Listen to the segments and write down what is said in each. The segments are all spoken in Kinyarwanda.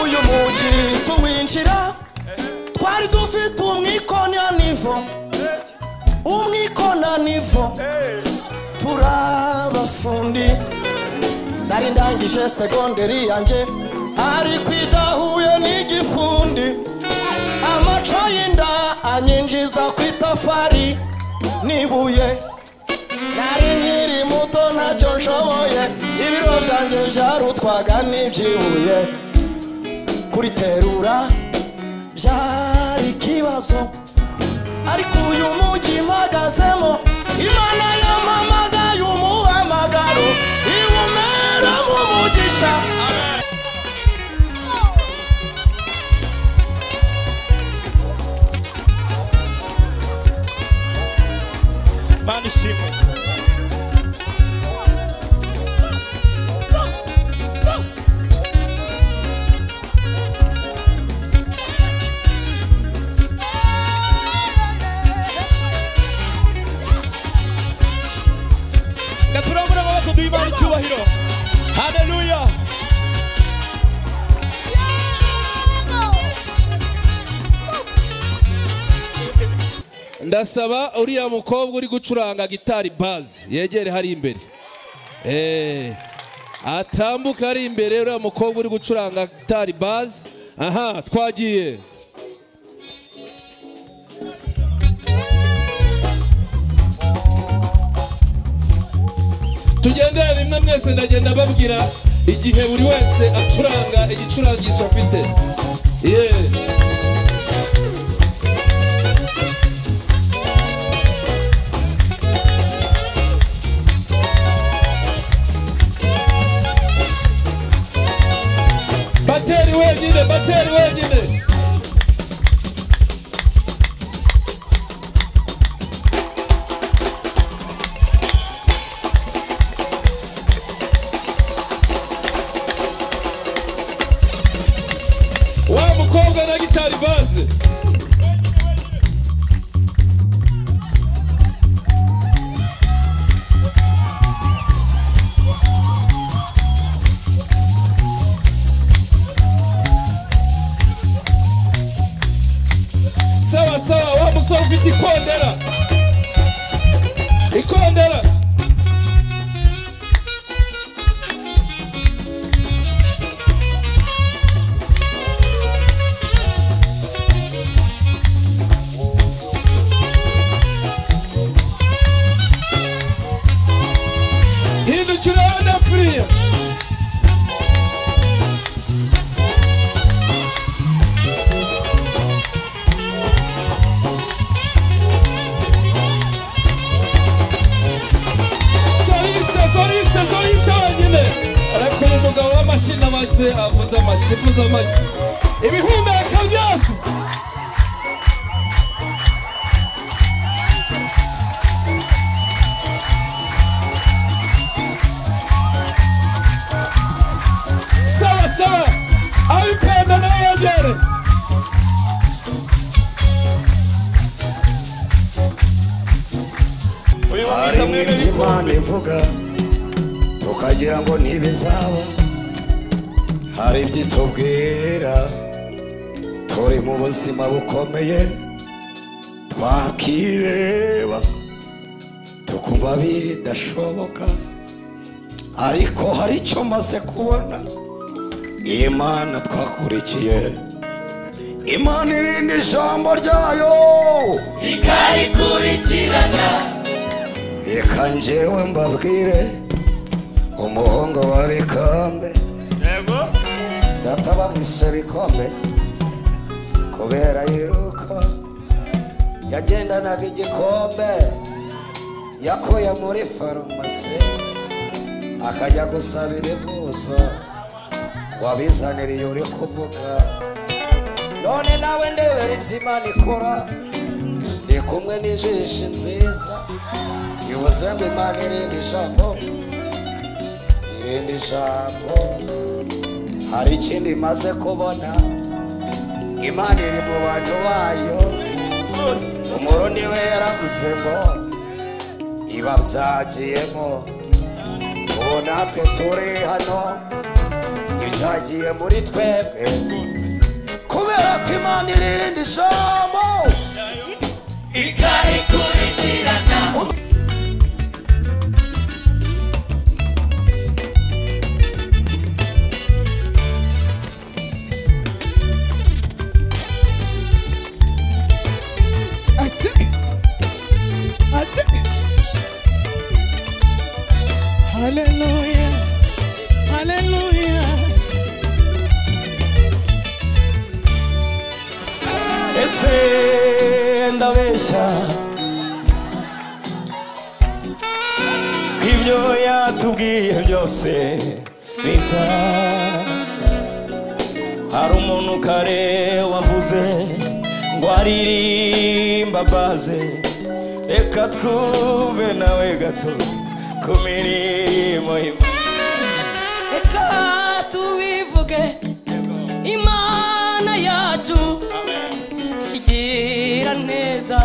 uyu mugi tuwinjira twari dufite umwikona nivo umwikona nivo turabafundi nari ndangije segonderi yanjye ariko idahuye n'igifundi amaco y'inda anyinjiza ku itafari n'ibuye nari nkiri muto ntacyo nshoboye ibiro byanjye byarutwaga n'ibyibuye kuriterura byari ikibazo ariko uyu mujyi mpagazemo imana yampamagaye umuhamagaro iwumeramo umugisha Mana ishimwe gaturabura amaboko duha icyubahiro hareruya ndasaba uriya mukobwa uri gucuranga gitari bazi yegere hari imbere Eh, atambuke ari imbere uriya mukobwa uri gucuranga gitari bazi aha twagiye tugendere rimwe mwese ndagenda babwira igihe buri wese acuranga igicurangisho afite yeee bateri wenyine bateri wenyine wa mukobwa na gitari baze sawa sawa wa musore ufite ikondera ikondera hindukira ndapfiriye soliste soliste soliste wenyine ariko uyu mugabo w'amashini amaze avuze amashyi avuze amashyi ibihumeka byose sawa sawa abipenda nayo yegere uyu hari mwita mwene ibyo imana ivuga tukagira ngo ntibizaba hari ibyo itubwira turi mu buzima bukomeye twakireba tukumva bidashoboka ariko hari icyo maze kubona imana twakurikiye imana irinda ijambo ryayo reka njyewe mbabwire umuhungu wa bikombe yego data bamwise bikombe kubera yuko yagendanaga igikombe yakuye muri farumasi akajya gusabira ivuzo wabizaniriye uri kuvuga none nawe ndebera ibyo imana ikora ndi kumwe n'ijisho nziza bivuze ngo imana irindi ijambo irindi ijambo hari ikindi imaze kubona imana iri mu bantu bayo umurundi we yaravuze ngo ibabyagiyemo ubu natwe turi hano bizagiye muri twebwe kubera ko imana irindi jambo ikarikurikirana Ati. Ati. Hallelujah. Hallelujah. ese ndabeshya ko ibyo yatubwiye byose biza hari umuntu kare wavuze ngo aririmba baze reka twumve nawe gato ku mirimo y'Imana. reka tubivuge imana yacu igira neza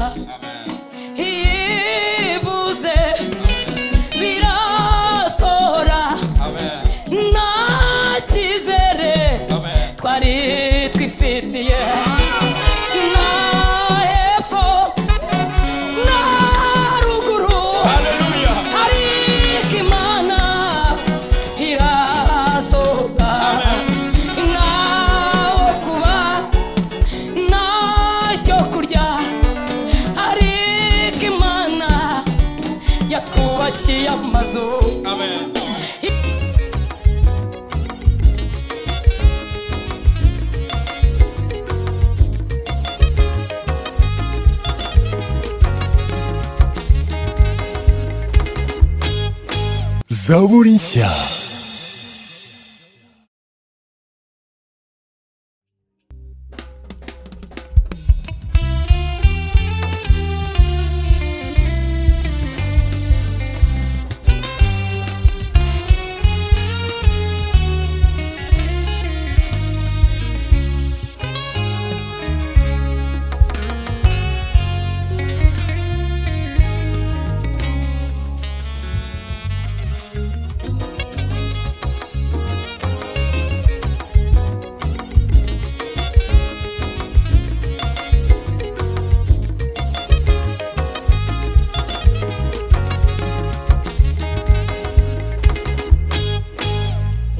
iyivuze birasohora nta cyizere twari twifitiye nta hepfo nta ruguru ariko imana irasoza ntawo kuba ntacyo kurya ariko imana yatwubakiye amazu zaburi nshya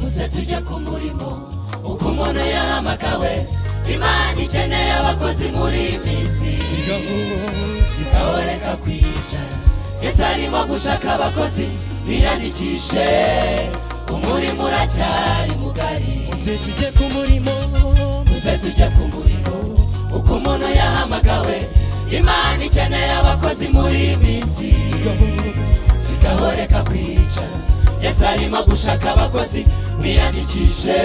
muze tujye ku murimo uko umuntu yahamagawe imana ikeneye abakozi muri iyi minsi sigaho reka kwicara ese arimo gushaka abakozi biyandikishe umurimo uracyari mugari Muze tujye ku murimo. muze tujye ku murimo uko umuntu yahamagawe imana ikeneye abakozi muri iyi minsi sigaho reka kwicara yesu arimo gushaka abakozi mwiyandikishe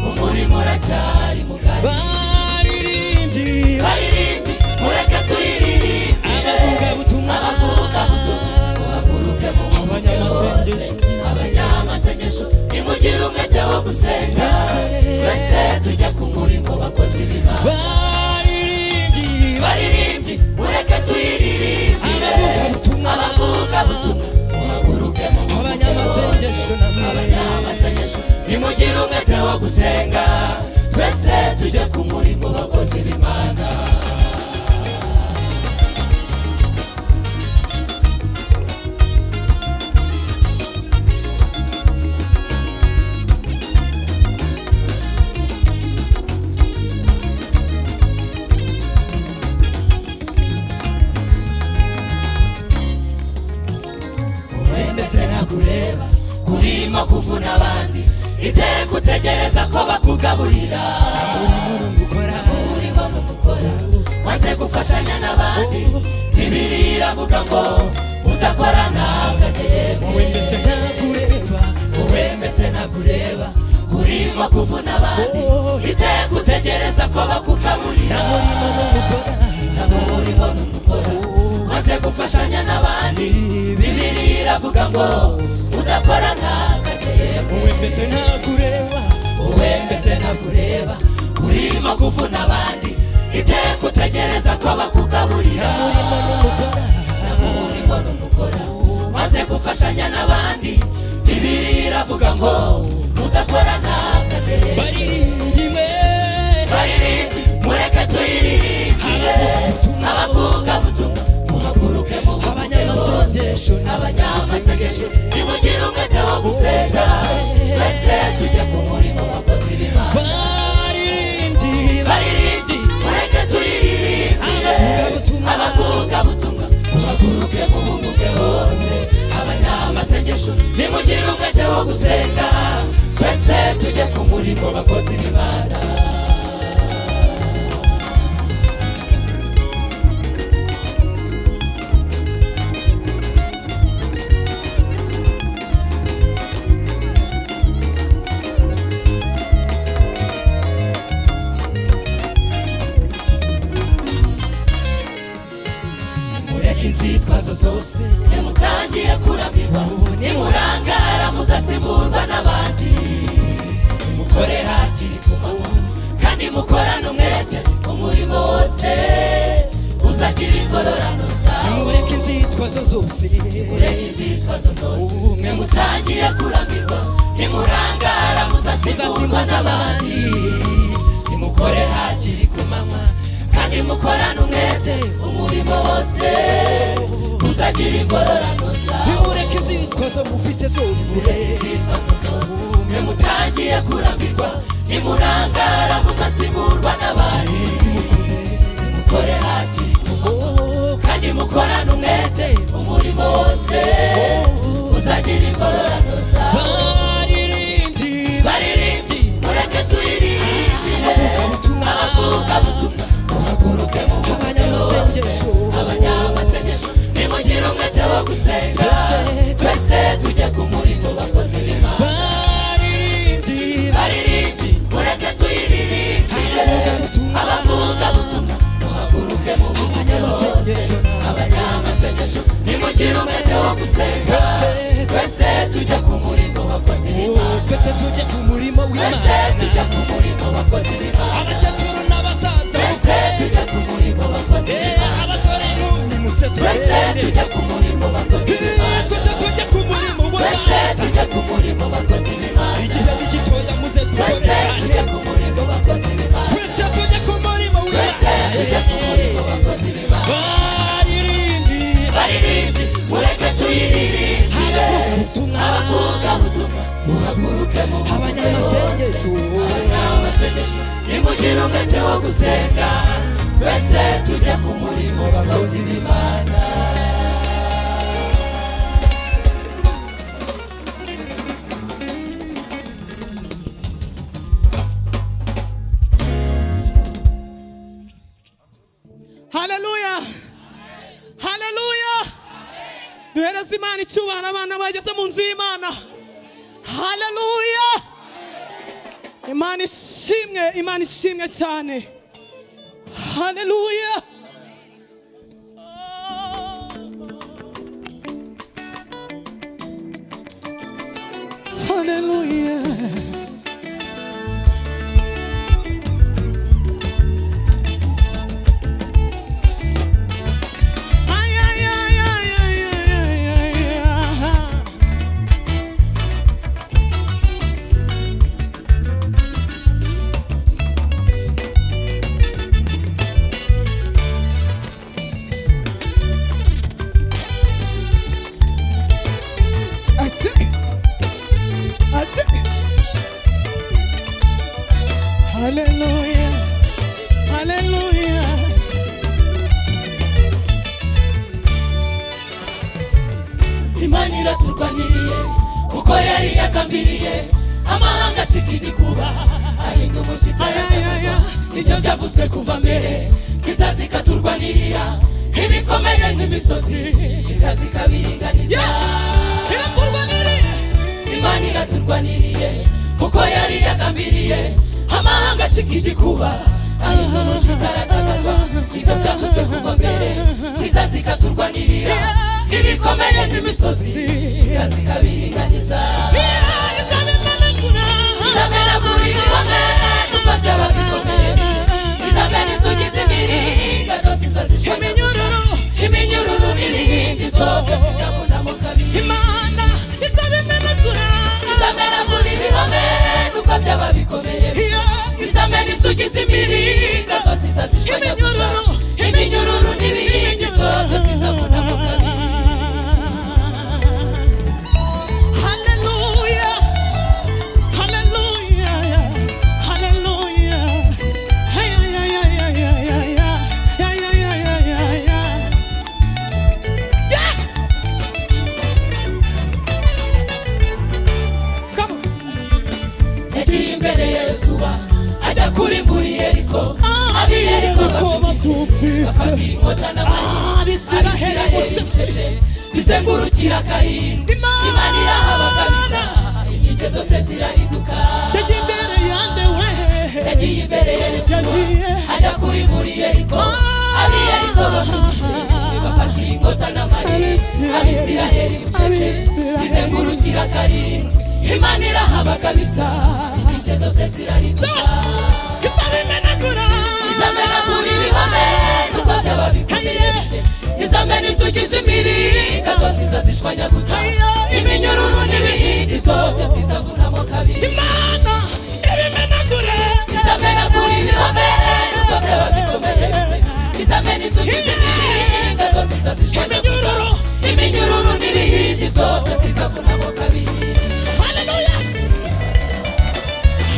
umurimo uracyari mugari Baririmbyi. baririmbyi mureke tuyiririmbire Abavugabutumwa. abavugabutumwa muhaguruke mumuke bose Abanyamasengesho. abanyamasengesho nimugire umwete wo gusenga twese tujye ku murimo bakozi b'imana Baririmbyi. baririmbyi mureke tuyiririmbire Abavugabutumwa. abavugabutumwa muhaguruke mumuke bose Abanyamasengesho namwe. abanyamasengesho nimugire umwete wo gusenga twese tujye ku murimo bakozi b'imana wemeze ntakureba kurimo kuvuna abandi iteka utegereza ko bakugaburira urimo n'umukora wanze gufashanya n'abandi bibiri iravuga ngo udakora ntabwo Mbese ntakureba. uwemeze ntakureba kurimo kuvuna abandi iteka utegereza ko bakugaburira Urimo n'umukora. nabo urimo n'umukora maze gufashanya n'abandi bibiri iravuga ngo udakora nk'akatego Mbese ntakureba. wowe mbese ntakureba urimo kuvuna abandi iteka utegereza ko bakugaburira Urimo n'umukora. nabo urimo n'umukora maze gufashanya n'abandi bibiri iravuga ngo udakora nk'akatego twifatire baririmbyiwe baririmbe mureke tuyiririmbire abavugabutumwa muhaguruke muvuge bose abanyamasengesho abanyamasengesho nimugire umwete wo gusenga twese tujye ku murimo wakoze ibimana baririmbyiwe baririmbe mureke tuyiririmbire abavugabutumwa abavugabutumwa muhaguruke muvuge bose abanyamasengesho nimugire umwete wo gusenga twese tujye ku murimo bakoze ibimana mureke inzitwazo zose ntimutangiye kuramirwa nimurangara muzasimburwa n'abandi mukore hakiri ku manywa kandi mukorane umwete umurimo wose uzagira ingororano zawo mureke inzitwazo zose mureke inzitwazo zose nimutangiye kuramirwa nimurangara muzasimburwa n'abandi nimukore hakiri ku manywa kandi mukorane umwete umurimo wose uzagira ingororano zawo mureke inzitwazo mufite zose mureke inzitwazo zose nimutangiye kurambirwa nimurangara muzasimburwa n'abandi nimukore hakiri ku manywa kandi mukorane umwete umurimo wose uzagira ingororano zawo baririmbyiwe baririmbi mureke tuyiririmbire abavugabutumwa muhaguruke mu muvunye bose abanyamasengesho nimugire umwete wo gusenga twese tujye ku murimo bakoze b'imana baririmbyiwe baririmbi mureke tuyiririmbire abavugabutumwa muhaguruke mu muvunye bose abanyamasengesho nimugire umwete wo gusenga twese tujye ku murimo bakoze b'imana twese tujye ku murimo twese w'imana tujya ku murimo bakoze b'imana abakecuru n'abasaza twese tujya ku murimo bakoze b'imana abasore n'inkumi muse twese turere tujya ku murimo bakoze b'imana twese tujye ku murimo twese w'imana tujya ku murimo bakoze b'imana igihe ni gitoya muze twese dukorerane tujya ku murimo bakoze b'imana twese tujye ku murimo twese tujya ku murimo w'imana bakoze b'imana baririmbyiwe baririmbi mureke tuyiririmbire ubutumwa abavuga butumwa muhaguruke mu abanyamasengesho abanyamasengesho nimugire umwete wo gusenga twese tujya ku murimo bakoze b'imana haleluya haleluya duhereze imana icyubahiro abana bageze mu nzu y'imana haleluya imana ishimwe imana ishimwe cyane haleluya haleluya Ay, ay, ay, ay, ay, ay, ay, ay, ay. ati ati Hallelujah. Hallelujah. imana iraturwaniye kuko yari yagambiriye amahanga acika igikuba ahinda umushyitsi aragaragazwa ibyo byavuzwe kuva mbere kizazi ikaturwanirira ibikomeye nk'imisozi ikazi ikabiringaniza Iraturwaniriye. imana iraturwaniriye kuko yari yagambiriye amahanga acika igikuba ahinda umushyitsi aragaragazwa ibyo byavuzwe kuva mbere kizazi ikaturwanirira ibikomeye nk'imisozi ikazi ikabiringaniza izamera kuri bimwe numva byaba bikomeye izamera inzugi z'imiringa zose izazishwanya Iminyururu. iminyururu n'ibihimbi zose zizabonamo kabiri Imana izaba imenagura. izamera kuri bimwe numva byaba bikomeye tugize imiringa zose izazishwanya gusa Iminyururu, iminyururu n'ibiringizo zose izavuna mu kabiri Hallelujah. Hallelujah. Hallelujah. Hey, yeah, yeah, yeah, yeah, yeah, yeah. Yeah, yeah, yeah, yeah, yeah, yeah. Yeah! Come on. yagiye imbere ya yosuwa ajya kurimbura yeriko ab'i yeriko batupfise bafata inkota n'amayi Abisiraheli mucece. abisirayeli bizengurukira karimbi Imana. imana irahabagabisa inkike zose zirariduka Yagiye imbere yande we. yagiye imbere ya yosuwa Yagiye. ajya kurimbura yeriko ab'i yeriko bafutse bafata inkota n'amayi abisirayeli mucece Abisirayeli. bizengurukira karimbi imana irahabagabisa inkike zose zirariduka Izabimenagura. izamena kuri bihome kuko byaba bikomeye izamena inzugi z'imiringa zose izazishwanya gusa iminyururu n'ibihindi zo byose izavunamo kabiri Imana ibimenagure. izamena kuri bihome kuko byaba bikomeye izamena inzugi z'imiringa zose izazishwanya gusa Iminyururu. iminyururu n'ibihindi zo byose izavunamo kabiri Hallelujah.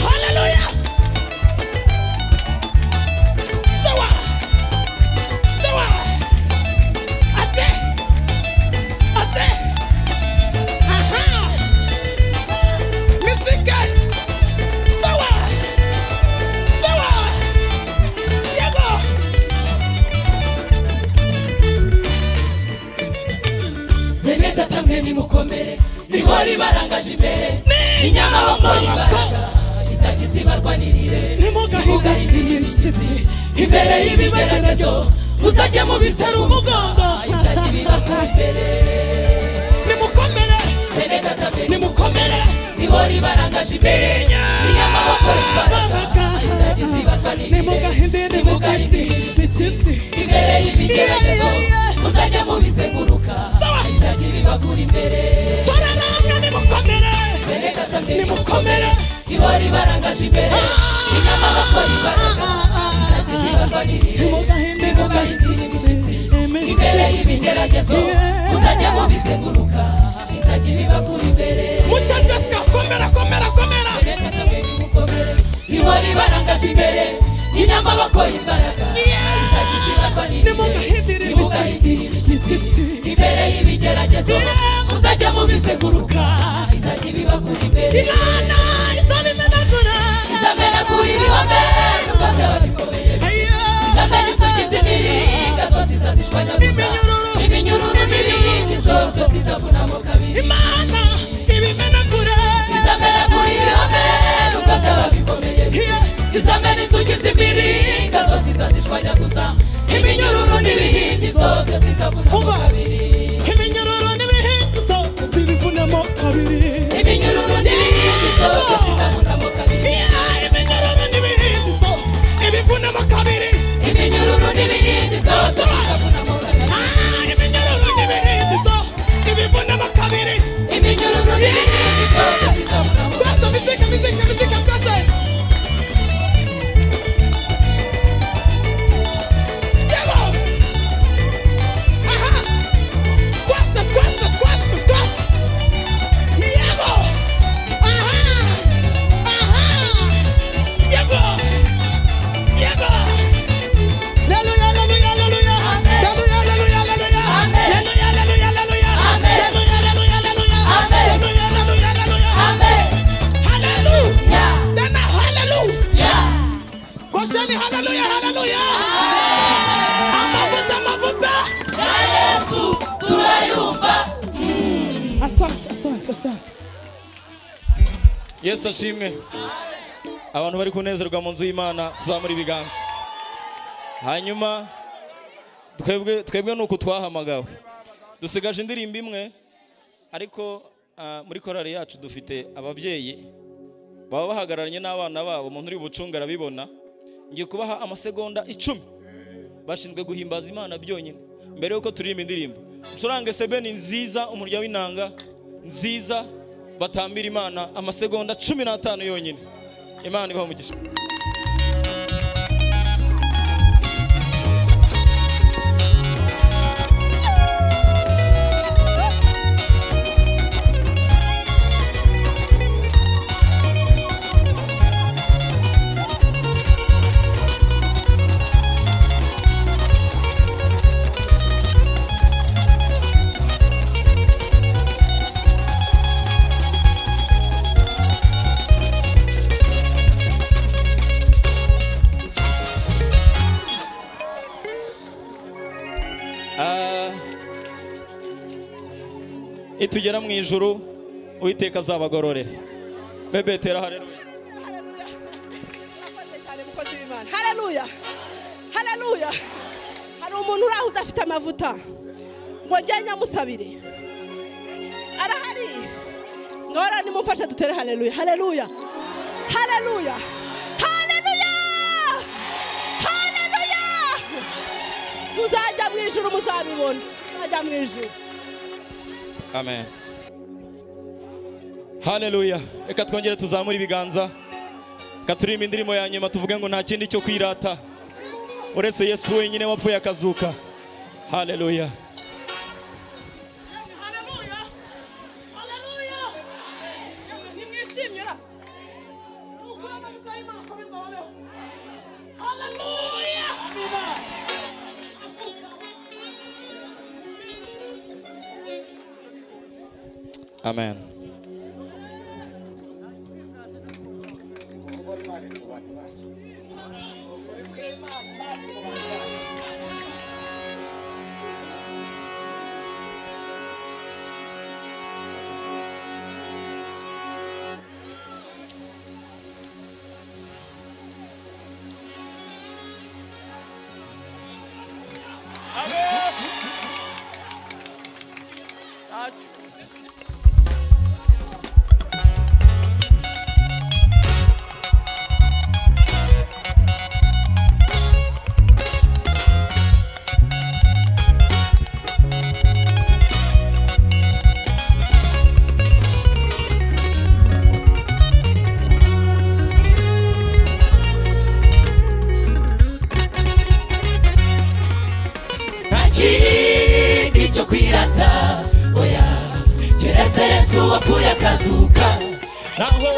Hallelujah. Sawa. Sawa. Ate. Ate. Aha. Misike. Sawa. Sawa. Yego. mwene data mwe nimukomere niho ribarangaje imbere inyama bakora imbaraga izajya izibarwa n'irire Ntimugahinde imishyitsi. imbere y'ibigeragezo muzajye mubizera Zera umugongo umugongo. izajya ibibakura imbere Nimukomere. mwene data mwe Nimukomere. niho ribarangaje imbere inyama bakora imbaraga izajya izibarwa n'irire nimugahindira Nimugahinde imishyitsi mishyitsi imbere y'ibigeragezo muzajya mubizenguruka Sawa. izajya ibibakura imbere turaramya nimukomere mwene data mwe nimukomere ihora ibarangaje imbere inyama bakora imbaraga izajya zibarwanirire nimugahindira mugahindira imishyitsi imishyitsi imbere y'ibigeragezo Yeah. muzajya mubizenguruka izajya ibibakura imbere mucya jessica komera komera komera ihora ibarangaje imbere inyama bakora imbaraga Yeah. izajya zibarwanirire nimugahindira nimugahindira imishyitsi imbere y'ibigeragezo Yeah. muzajya mubizenguruka izajya ibibakura imbere imana izabimenagura izamera kuri bihome nubwo byaba bikomeye izamera inzugi z'imiringa zose izazishwanya gusa Iminyururu. iminyururu n'ibiyindi zose zizavunamo kabiri imana ibimenagura izamera kuri bihome nubwo byaba bikomeye izamera inzugi z'imiringa zose izazishwanya gusa iminyururu n'ibiyindi zose zizavunamo Uba. kabiri iminyururu n'ibihinzo zibivunamo kabiri iminyururu n'ibiyindi zose zizavunamo kabiri iminyururu n'ibihinzo ibivunamo kabiri iminyururu n'ibiyindi zose zizavunamo kabiri iminyururu n'ibihinzo ibivunamo kabiri iminyururu n'ibiyindi zose zizavunamo twese mizika mizika mizika twese yego aha twese twese twese twese yego aha aha yego yego Hallelujah, hallelujah, hallelujah. Amen. Hallelujah, hallelujah, hallelujah. Amen. Hallelujah, hallelujah, hallelujah. Amen. Hallelujah, hallelujah, hallelujah. Hallelujah, hallelujah, hallelujah. Amen. Amen. Hallelujah. Yeah. Then a hallelujah. Yeah. Kosheni hallelujah, hallelujah. Amavuta, amavuta. ya yesu turayumva asante asante asante yesu ashimwe abantu bari kunezerwa mu nzu y'imana tuzamura ibiganza hanyuma twebwe twebwe ni uku twahamagawe dusigaje indirimbo imwe ariko ah, muri korari yacu dufite ababyeyi baba bahagararanye n'abana babo umuntu uri bucunga arabibona ngiye kubaha amasegonda icumi bashinzwe guhimbaza imana byonyine mbere yuko turirimba indirimbo ncurange sebeni nziza umurya w'inanga nziza batambira imana amasegonda cumi n'atanu yonyine imana ibaha umugisha Ah, nitugera mu ijuru uwiteka azabagororera bebetera haleluya Murakoze cyane mukozi w'Imana. Haleluya. Haleluya. Hari umuntu uri aho udafite amavuta. Ngo njye nyamusabire. Arahari. Ngora nimumfashe dutere haleluya. Haleluya. Haleluya. Haleluya. Haleluya. Tuzajya mu ijuru muzabibona. Tuzajya mu ijuru. amen haleluya reka twongere tuzamure ibiganza reka turirimbe indirimbo ya nyuma tuvuge ngo nta kindi cyo kwirata uretse yesu wenyine wapfuye akazuka haleluya Haleluya! Haleluya! Nimwishimye ra! Nukuri amavuta y'Imana akomeza ababeho! Haleluya! Amen! amen Ukubona Imana iri mu bantu bayo. Ukuri kw'Imana, Imana iri mu bantu bayo. nta kindi cyo kwirata oya keretse yesu wapfuye akazuka naho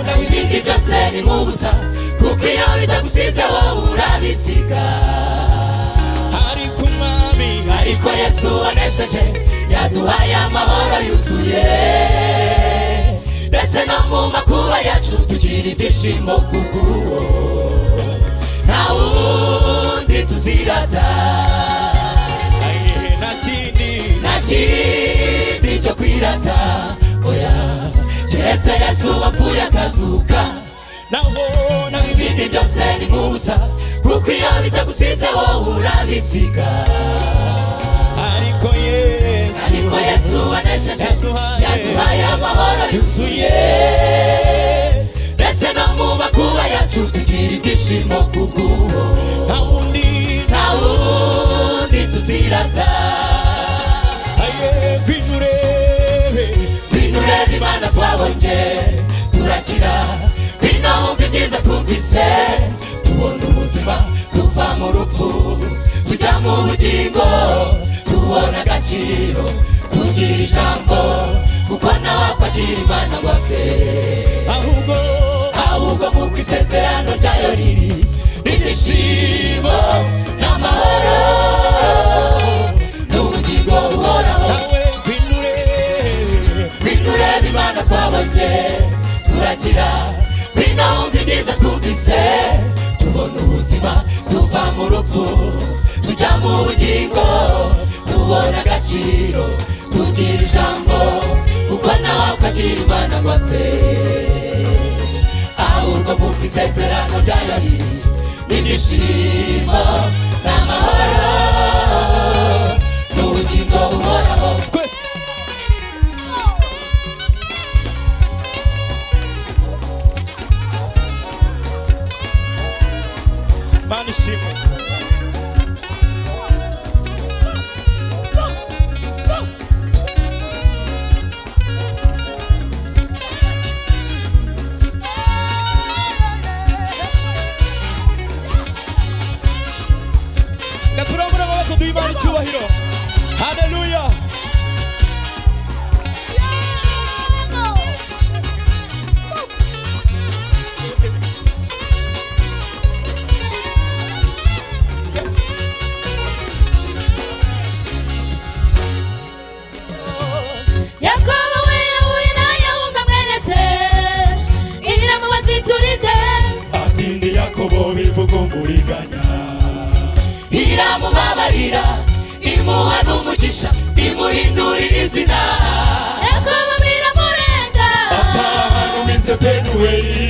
naho ibindi byose ni nk'ubusa kuko iyo bitagusize wowe urabisiga ari ku mwami ariko yesu wanesheje yaduhaye amahoro yuzuye ndetse no mu makuba yacu tugira ibyishimo kubw'uwo nta wundi tuzirata ayihe nta kindi nta kindi cyo kwirata oya keretse yesu wapfuye akazuka naho naho ibindi byose ni nk'ubusa kuko iyo bitagusize wowe urabisiga ariko yesu ariko yesu wanesheje Yaduhaye- yaduhaye amahoro yuzuye ndetse no mu makuba yacu tugira ibyishimo kubw'uwo nta wundi nta wundi tuzirata ayihe kwinyu urebe Kwino ureba imana twabonye turakira kwino wumva ibyiza twumvise tubona ubuzima tuva mu rupfu tujya mu bugingo tubona agaciro tugira ijambo kuko nawe akwagira imana ngo apfe ahubwo ahubwo nk'uko isezerano ryayo riri n'ibyishimo n'amahoro n'ubugingo buhoraho nawe kwinyu urebe Wino ureba imana twabonye turakira wino wumva ibyiza twumvise tubona ubuzima tuva mu rupfu tujya mu bugingo tubona agaciro tugira ijambo kuko nawe akwagira imana ngo apfe ahubwo kuko isezerano ryayo ni n'ibyishimo n'amahoro n'ubugingo buhoraho twese mana ishimwe Haleluya! duha imana icyubahiro hareruya yakobo we yahuye na yahunga mwene se irira mu bazituride atinde yakobo bivugumburiganya iramubabarira imuha n'umugisha imuhindurira izina yakobo biramurenga atahana uminsi penuweli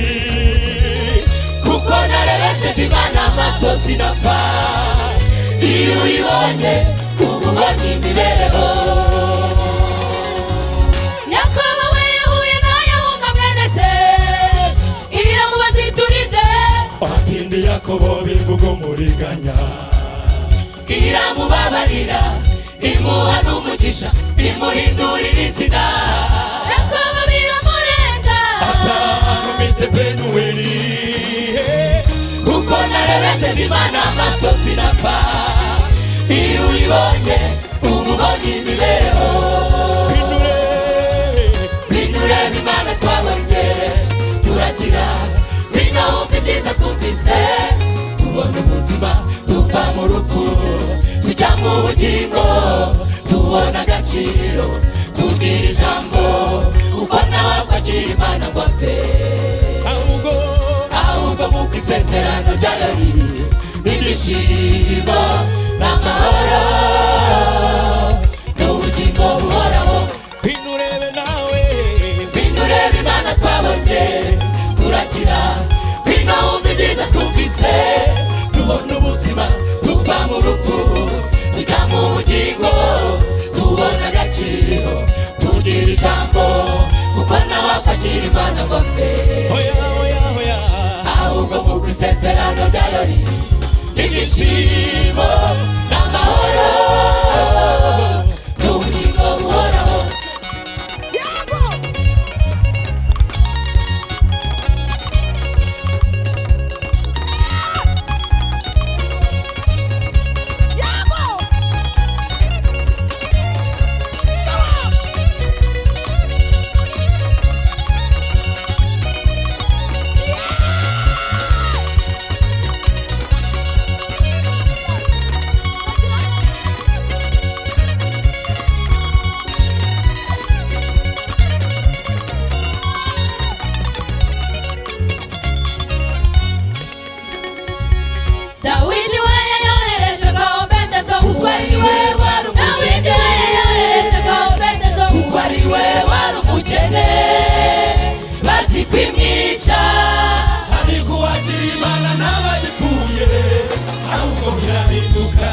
kuko narebesheje imana amaso sinapfa iyo uyibonye uba ubonye imibereho yakobo we yahuye na yahunga mwene se irira mu bazituride atinde yakobo bivugumburiganya iramubabarira imuha n'umugisha imuhindurira izina yakobo biramurenga atahana uminsi penuweli kuko narebesheje imana amaso sinapfa iyo uyibonye uba ubonye imibereho binurebe imana twabonye turakira bino wumva ibyiza twumvise tubona ubuzima tuva mu rupfu tujya mu bugingo tubona agaciro tubwira ijambo uko nawe akwakira imana ngo apfe ahubwo ahubwo kuko isezerano ryayo riri n'ibyishimo n'amahoro n'ubugingo buhoraho binurebe nawe bindureba imana twabonye turakira bino wumva ibyiza twumvise tubona ubuzima tuva mu rupfu tujya mu bugingo tubona agaciro tugira ijambo kuko nawe apakira imana ngo apfe hoya hoya hoya ahubwo mu kwisezerano ryayo ni ibyishimo n'amahoro n'ubugingo buhoraho dawidi we yayohereje ngo bededo kuko ari we wari umukene dawidi we yayohereje ngo bededo kuko ari we wari umukene bazi kwimwica ariko uwakira imana n'abayipfuye ahubwo birahinduka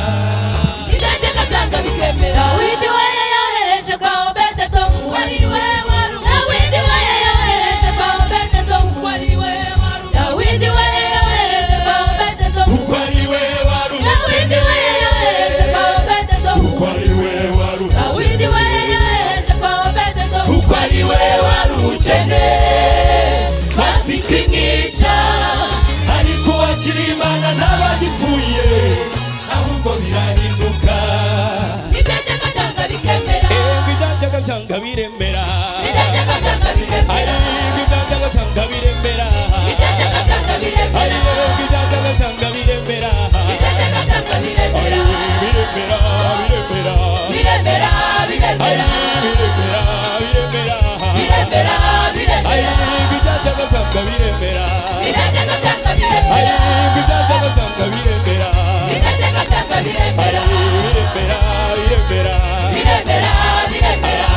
itegeko cyangwa bikemera dawidi we yayohereje ngo bededo kuko ari we wari umukene dawidi we yayohereje ngo bededo kuko ari we wari umukene dawidi we yayohereje ngo bededo kuko ari we wari dawidi we yayohereje ngo bededo kuko ari we wari dawidi we yayohereje kwa obededo kuko ari we wari umukene mazi kwimwica ariko uwakira imana n'abagipfuye ahubwo birahinduka itegeko cyangwa bikemera yego ibyajyaga byanga biremera itegeko cyangwa bikemera ariko ibyajyaga byanga biremera itegeko cyangwa biremera ariko ibyajyaga byanga biremera itegeko cyangwa biremera biremera biremera biremera biremera biremera biremera biremera biremera ariko ibyajyaga byanga biremera itegeko cyangwa biremera ariko ibyajyaga byanga biremera itegeko cyangwa biremera biremera biremera biremera biremera biremera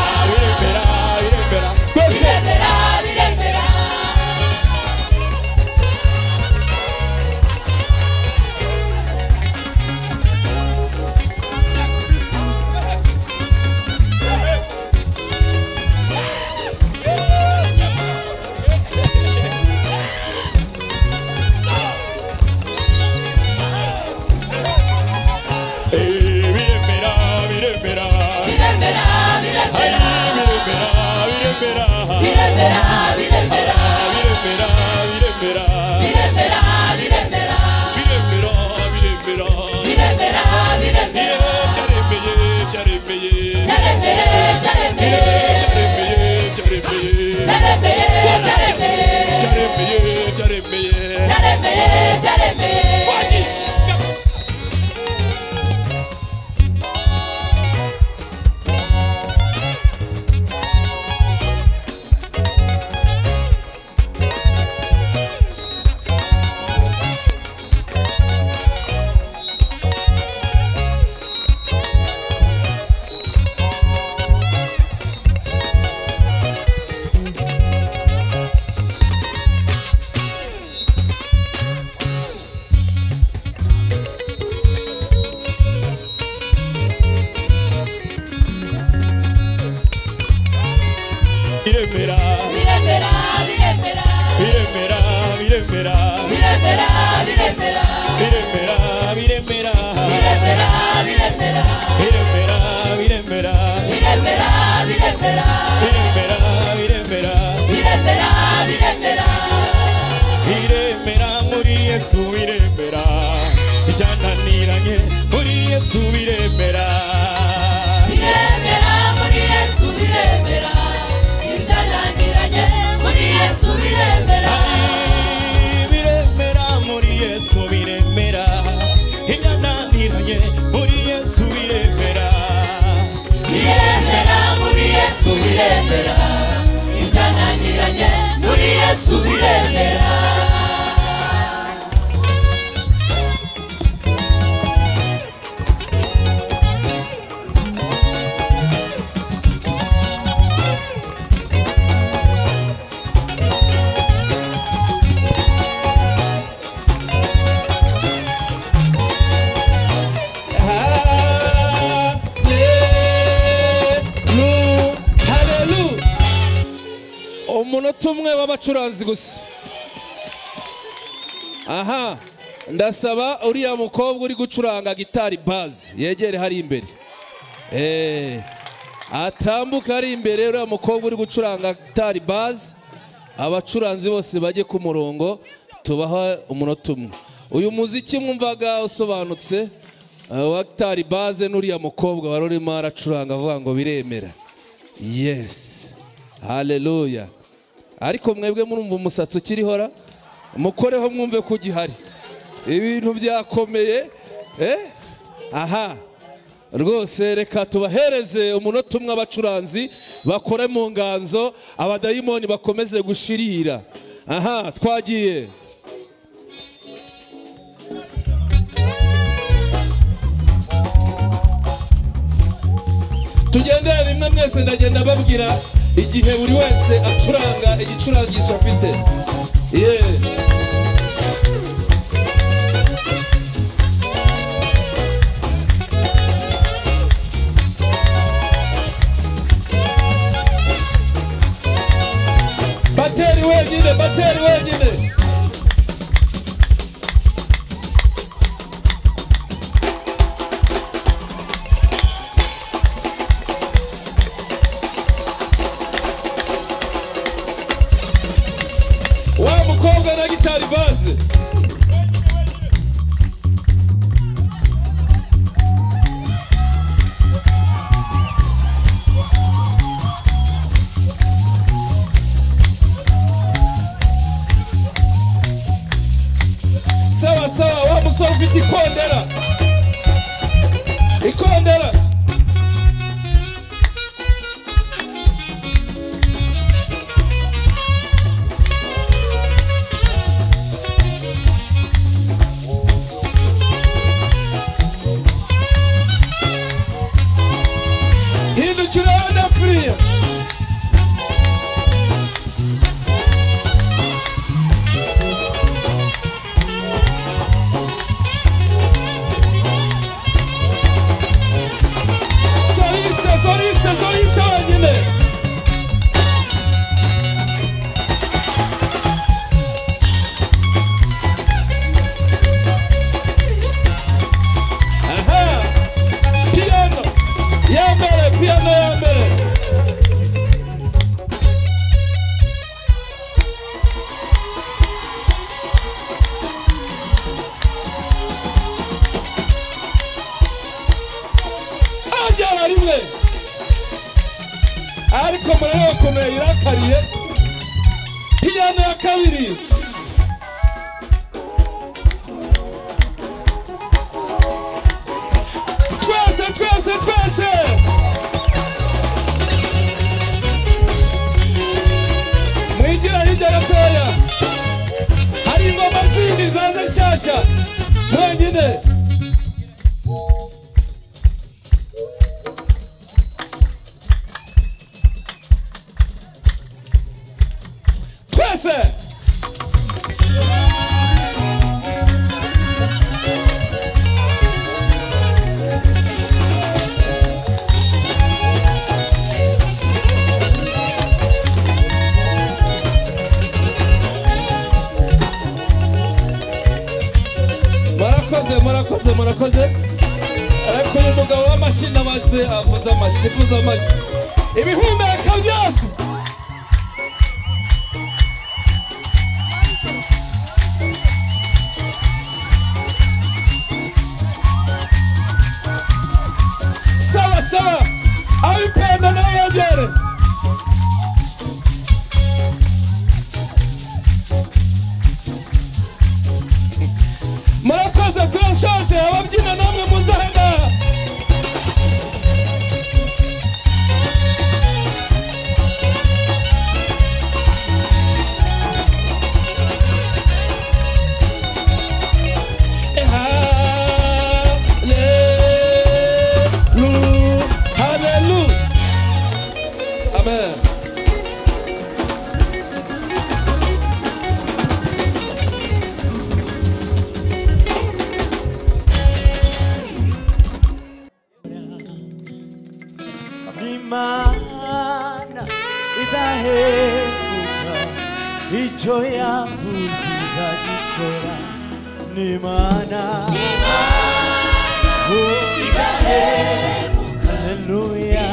biremera twese biremera biremera Eh, biremera biremera biremera biremera biremera biremera biremera biremera biremera biremera biremera biremera biremera biremera biremera biremera yaremeye biremera biremera biremera biremera biremera biremera biremera biremera biremera biremera biremera biremera biremera biremera biremera biremera biremera biremera biremera iremera muri yesu iremera ibyananiranye muri yesu iremera biremera muri yesu biremera ibyananiranye muri yesu biremera biremera muri yesu biremera ibyananiranye muri yesu biremera biremera muri yesu biremera ibyananiranye muri yesu biremera Hallelujah. umunota umwe w'abacuranzi gusa aha ndasaba uriya mukobwa uri gucuranga gitari bazi yegere hari imbere Eh, atambuke ari imbere uriya mukobwa uri gucuranga gitari bazi abacuranzi bose bajye ku murongo tubaha umunota umwe uyu muziki mwumvaga usobanutse eh, wa gitari baze n'uriya mukobwa wari urimo aracuranga avuga ngo biremera yesi haleluya ariko mwebwe murumva umusatsi ukirihora mukoreho mwumve ko ugihari ibintu byakomeye eh? aha rwose reka tubahereze umunota umwe abacuranzi bakore mu nganzo abadayimoni bakomeze gushirira aha twagiye tugendere rimwe mwese ndagenda babwira igihe buri wese acuranga igicurangisho afite yeee bateri wenyine bateri wenyine wa mukobwa na gitari bazi sawa sawa wa musore ufite ikondera ikondera hindukira ndapfiriye soliste soliste soliste wenyine aha piano yambere piano yambere ajyana rimwe ariko murebe bakomeye irakariye piyano ya kabiri nshyashya wenyine twese murakoze murakoze murakoze ariko uyu mugabo w'amashini amaze avuze amashyi avuze amashyi ibihumeka byose saba saba abipenda nawe yegere murakoze turashaje ababyina namwe muzahenda Hallelujah, hallelujah. Amen. n'imana idahemuka icyo yavuze izagikora n'imana ku idahemuka haleluya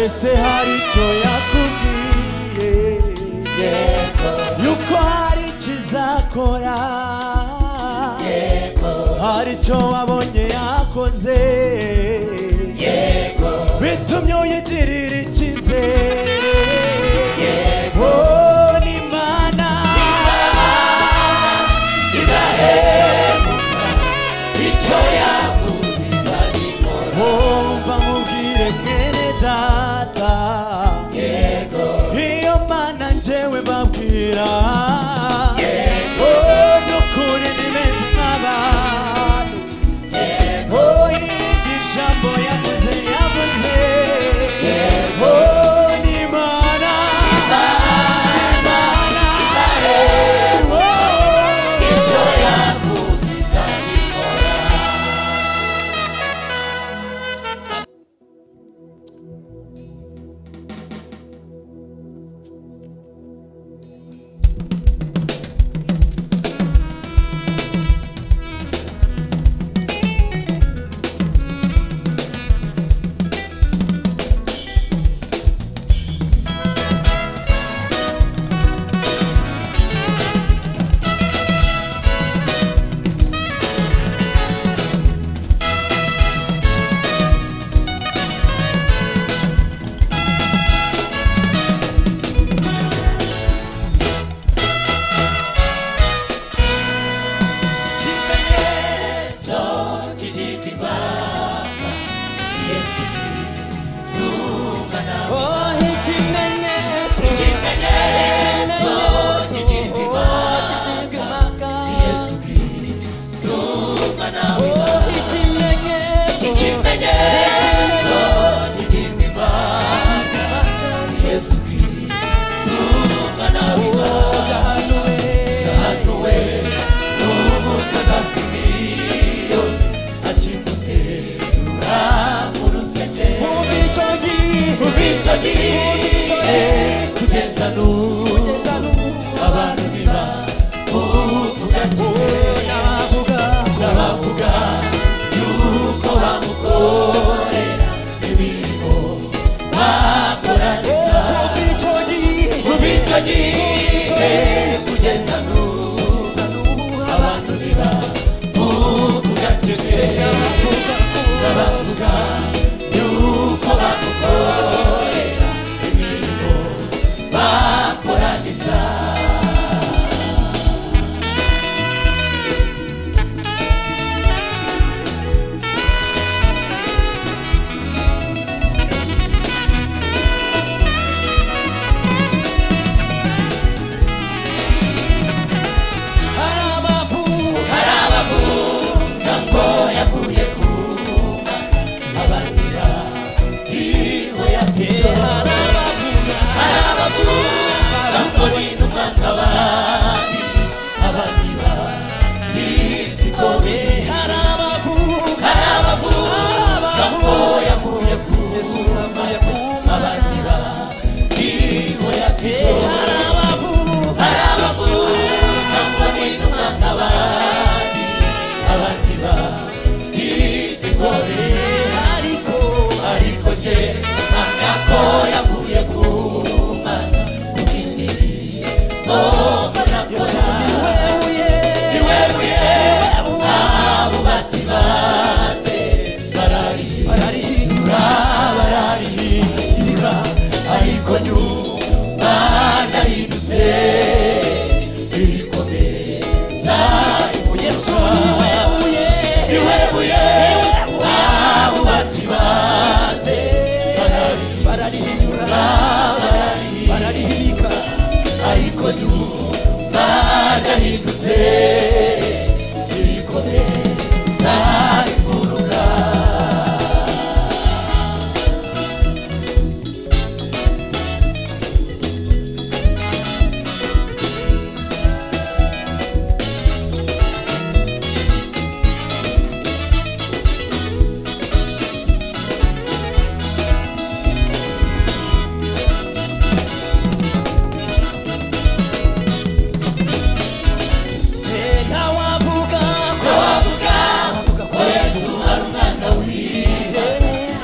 ese hari icyo yakubwiye yuko hari icyo izakora hari icyo wabonye yakoze bitumye uyigirira icyizere yego n'imana Umva mubwire mwene data iyo mana njyewe babwira yego n'ukuri nimeze nk'abantu Oh, iri jambo yavuze yavuze byarahindutse ibikomere zahaye imfuruka ntawavuga ko abavuga ko yesu ari umwana wiwe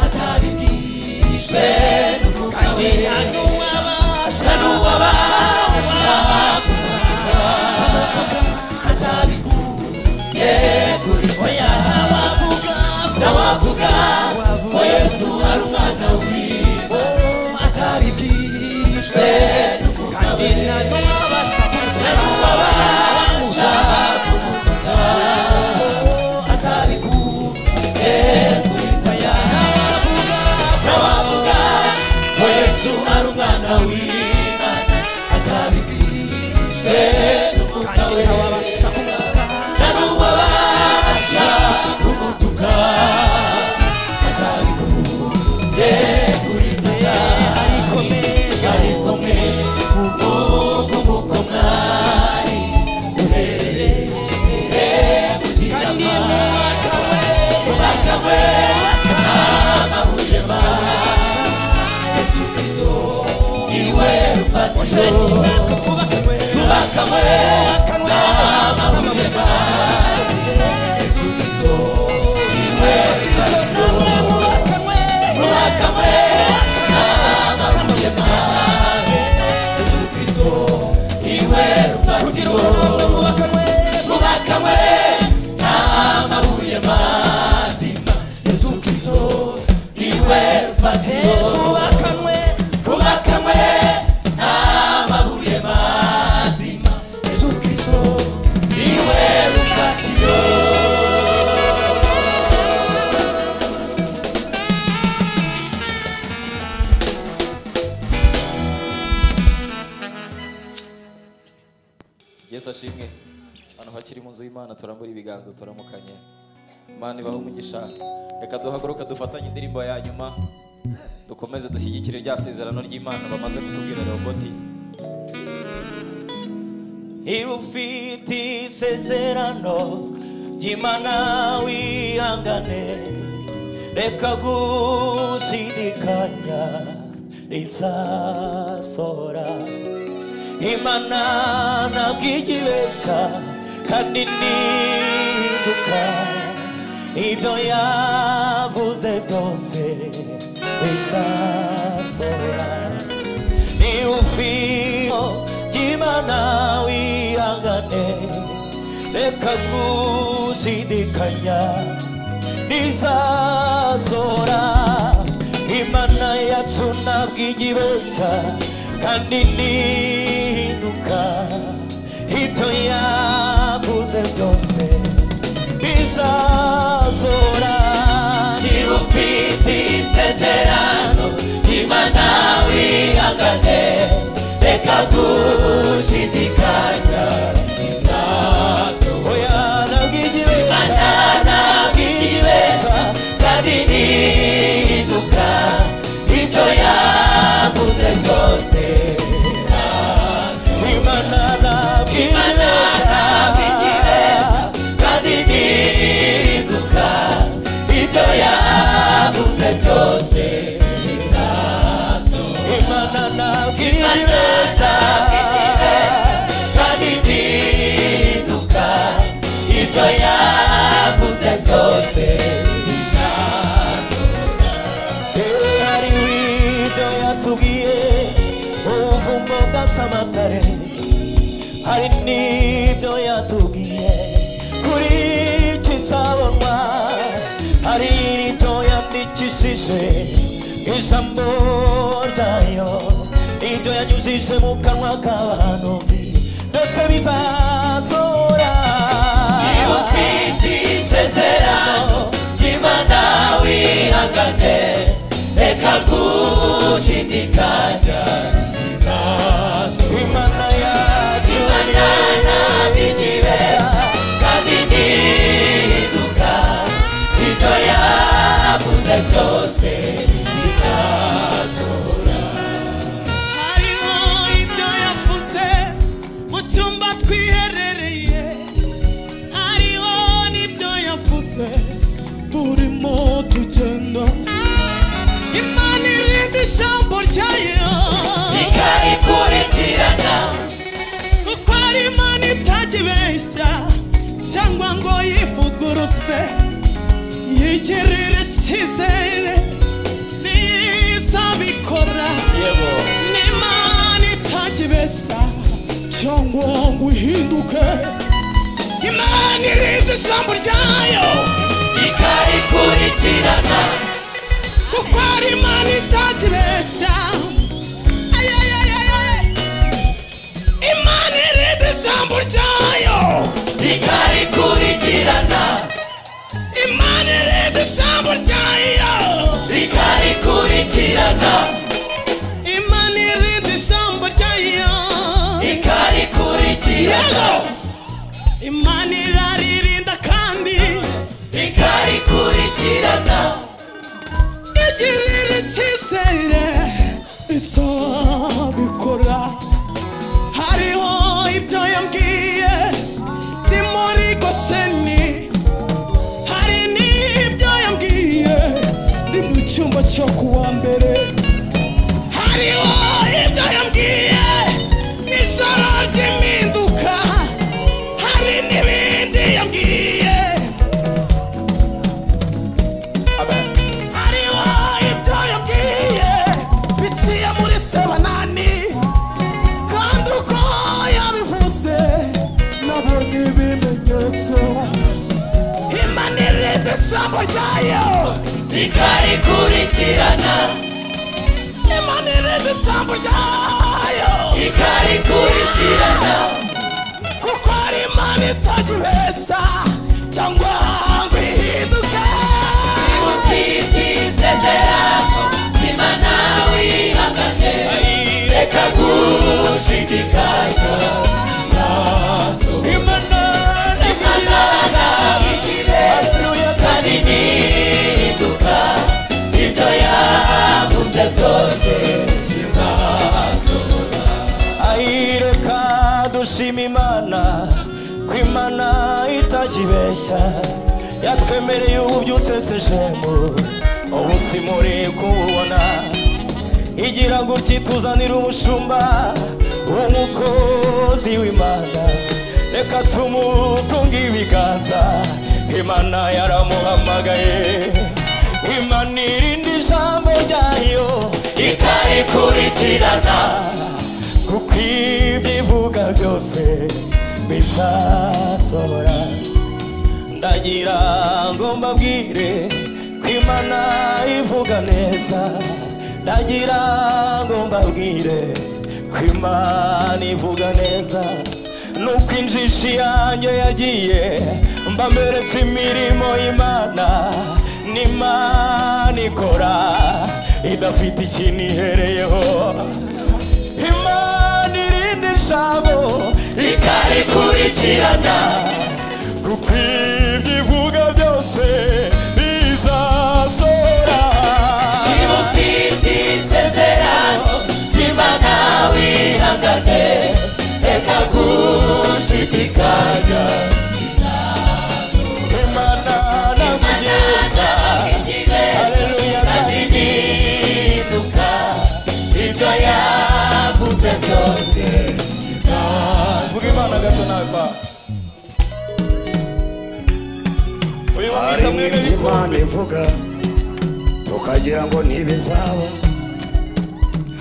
atabibwishwe n'umwuka we nta n'uwabasha kuvuga atabikuye kuri oya ntawavuga ntawavuga ko yesu ari umwana wiwe atabibwishwe n'umwuka we nta n'uwabasha kuvuga Yesu ari umwana w'Imana atabibwirijwe n'umwuka we nta n'uwabasha kumutuka atabikuye kuri Saya ariko mwe ariko mwe ubu nguko mwari uherereye ku gitama umwaka we amahwema iwe rufatiro twubakanywe n'amahema Yesu Kristo iwe rufatiro twubakanywe n'amahema Yesu Kristo iwe rufatiro twubakanywe n'amabuye mazima Yesu Kristo iwe rufatiro twubakanywe twubakanywe n'amabuye mazima yesu kirisito niwe rufatiro yesu ashimwe abantu hakiri mu nzu y'imana turambura ibiganza turamukanye imana ibaho umugisha reka duhaguruke dufatanye indirimbo ya nyuma dukomeze dushyigikire rya sezerano ry'imana bamaze kutubwira roboti iyo ufite isezerano ry'imana wihangane reka gushidikanya rizasohora imana ntabwo igibeshya kandi ntihinduka ibyo yavuze byose bizasohora niufio jimana wihangane reka gushidikanya nizazora imana yacu ntabwo igibeshya kandi nihinduka ibyo yavuze byose bizazora niba ufite isezerano imana wihangane reka gushidikanya bizazora ntabwo igibeshya ntabwo igibeshya kandi nihinduka ibyo yavuze byose imana ntabwo igibeshya kandi nihinduka ibyo yavuze byose bizasohora imana ntabwo ibibesha kandi nihinduka ibyo yavuze byose bizasohora hari ibyo yatubwiye ubuvumo bwa samatare hari n'ibyo yatubwiye kuri kizabonwa hari rito yandikishije ijambo ryayo ibyo yanyujije mu kanwa k'abahanuzi byose bizazora iyo ufite isezerano ry'imana wihangane reka gushidikanya bizazora imana yacu imana nabi yaturutse yigirira icyizere nizabikora n'imana itajya cyangwa ngo uhinduke imana irinda ijambo ryayo ikarikurikirana kuko ari imana itajya imana irinda ijambo ryayo ikarikurikirana imana irinda ijambo ryayo ikarikurikirana imana irinda ijambo ryayo ikarikurikirana imana iraririnda kandi ikarikurikirana igirira icyizere izabikora hariho ibyo yambwiye ni muri gosheni hari n'ibyo yambwiye ni mu cyumba cyo kuwa mbere hariho ibyo yambwiye n'ijoro ry'impinduka hari n'ibindi yambwiye hariho ibyo yambwiye biciye muri sebanani kandi uko yabivuze nabonye ibimenyetso imana irinde ijambo ryayo ikarikurikirana imana irinde ijambo ryayo ikarikurikirana kuko ari imana itajya ibeshya cyangwa ngo ihinduke isezerano imana wihagaze reka gushidikanya isaso imana imana ikibazo kandi nihinduka ibyo yavuze byose bizasohora ayireka dushima imana ko imana itajya yatwemereye ubu ubyutse se jemu ubu simuri kububona igira ngo utituzanire umushumba w'umukozi w'imana reka tumutunge ibiganza imana yaramuhamagaye imana irinde ijambo ryayo ikarikurikirana kuko ibyo ivuga byose bizasohora ndagira ngo mbabwire ko imana ivuga neza ndagira ngo mbabwire ko imana ivuga neza nuko injishi yanjye yagiye mbameretse imirimo y'imana n'imana ikora idafite ikintu ihereyeho imana irinde ijambo ikarikurikirana kuko ibyo ivuga byose bizasora niba ufite isezerano imana wihangane reka gushidikanya imana nakugenza Haleluya kandi nihinduka ibyo yavuze byose vuga imana gato nawe pa uyu hari wamwita mwene n'ibyo imana ivuga tukagira ngo ntibizaba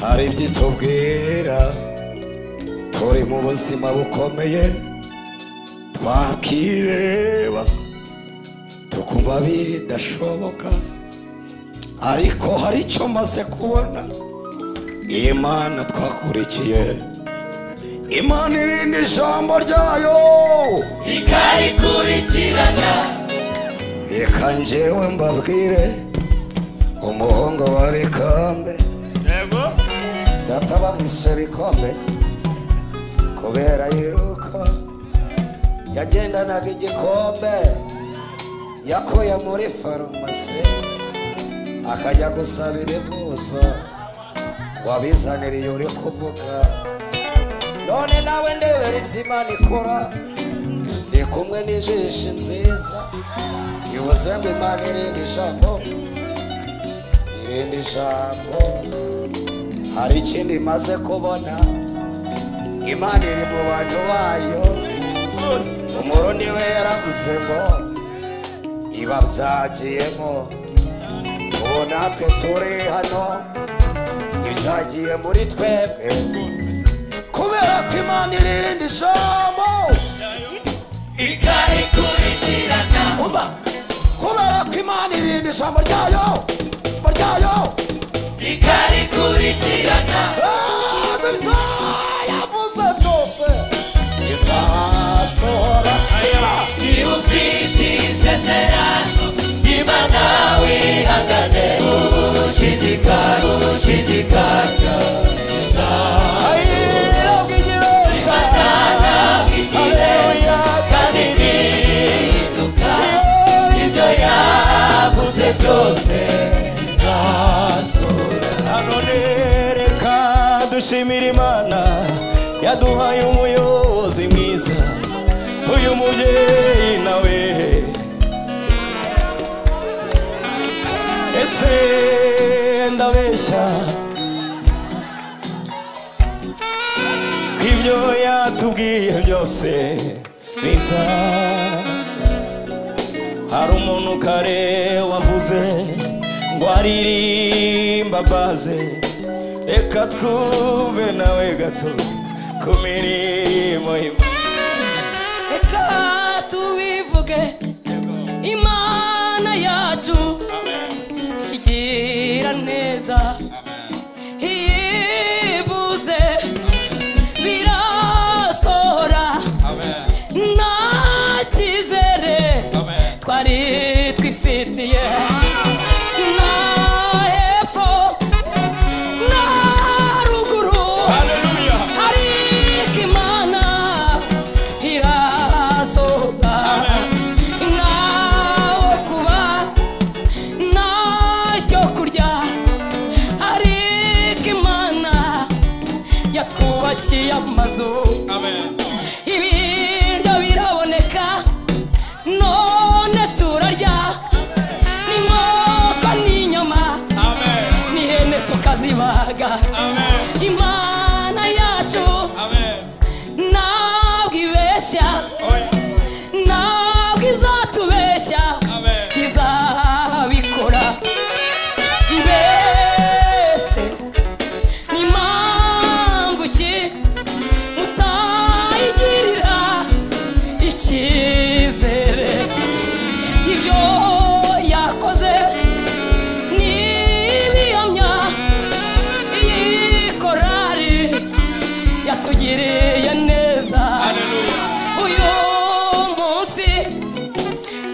hari ibyo itubwira turi mu buzima bukomeye twakireba tukumva bidashoboka ariko hari icyo maze kubona imana twakurikiye imana irindi ijambo ryayo ikarikurikirana reka njyewe mbabwire umuhungu wa bikombe yego data bamwise bikombe kubera yuko yagendanaga igikombe yakuye muri farumasi akajya gusabira ibuso wabizaniriye uri kuvuga none nawe ndebera ibyo imana ikora ndi kumwe n'ijisho nziza bivuze ngo imana irindi ijambo irindi ijambo hari ikindi imaze kubona imana iri mu bantu bayo umurundi we yaravuze ngo niba byagiyemo ubu natwe turi hano ibizagiye muri twebwe kubera ko imana irindi ijambo ikarikurikirana umva kubera ko imana irindi ijambo ryayo ijambo ryayo ikarikurikirana ibyayavuze byose izasohora niba ufite isezerano imana wihangane ushidikanya ushidikanya byose none reka dushimire imana yaduhaye umuyobozi mwiza uyu mubyeyi nawe ese ndabeshya ko ibyo yatubwiye byose biza hari umuntu kare wavuze ngo aririmba baze reka twumve nawe gato ku mirimo imwe reka tubivuge imana yacu igira neza iyivuze birasohora nta cyizere twari twifitiye nta hepfo nta ruguru ariko imana irasohoza ntawe kuba ntacyo kurya ariko imana yatwubakiye amazu ibiryo biraboneka none turarya n'inkoko n'inyama n'ihene tukazibaga imana yacu ntabwo ibeshya ntabwo izatubeshya izabikora mbese ni mpamvu ki mutayigirira icyizere ibyo yakoze nibiyamya iyi korari yatugiriye neza uyu munsi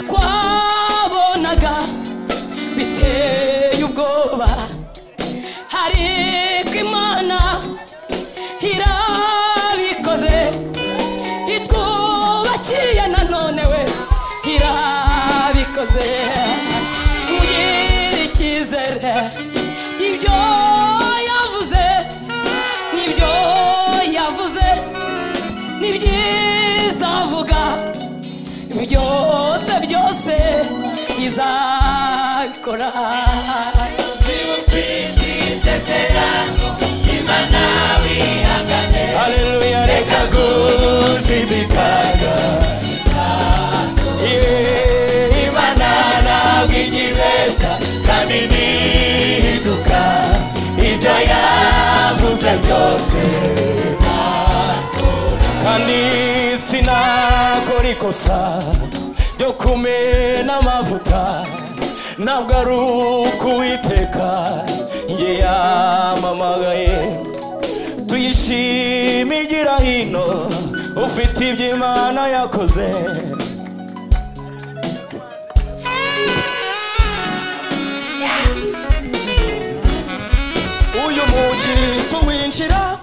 twabonaga biteye ubwoba ariko imana irabikoze itwubakiye nanone we irabikoze mugire icyizere ibyo yavuze nibyo yavuze nibyiza avuga byose byose izabikora Haleluya reka gushidikanya Yeah, Imana ntabwo ikibeshya kandi ntiduka ibyo yavuze byose kandi sinakora ikosa ryo kumena amavuta ntabwo ari ukuwiteka njye yamamagaye tuyishime igira hino ufite ibyo imana yakoze uyu mugi tuwinjira